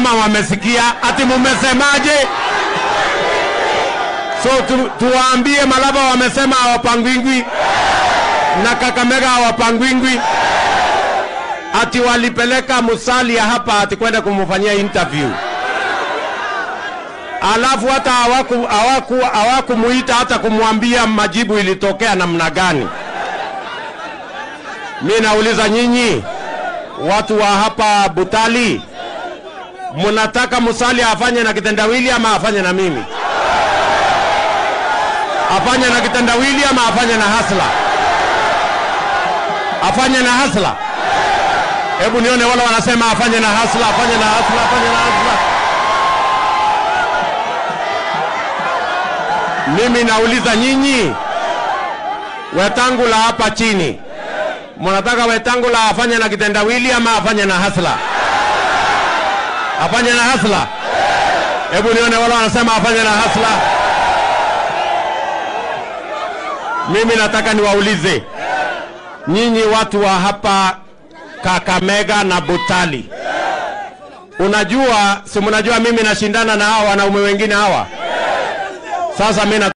kama wamesikia. Ati mumesemaje? So tu, tuwaambie Malaba wamesema hawapangwingwi na Kakamega hawapangwingwi, ati walipeleka Musalia hapa ati kwenda kumfanyia interview, alafu hata hawaku hawaku hawakumuita hata kumwambia majibu ilitokea namna gani. Mi nauliza nyinyi watu wa hapa Butali, mnataka Musalia afanye na kitendawili ama afanye na mimi? Afanye na kitendawili ama afanye na hasla? Afanye na hasla? Hebu nione wale wanasema afanye na hasla, afanye na hasla, afanye na hasla. Mimi nauliza nyinyi Wetangula hapa chini, mnataka Wetangula afanye na kitendawili ama afanye na hasla? Afanye na hasla? Hebu nione wale wanasema afanye na hasla. Mimi nataka niwaulize nyinyi watu wa hapa Kakamega na Butali, unajua si mnajua mimi nashindana na hawa wanaume wengine hawa. Sasa mimi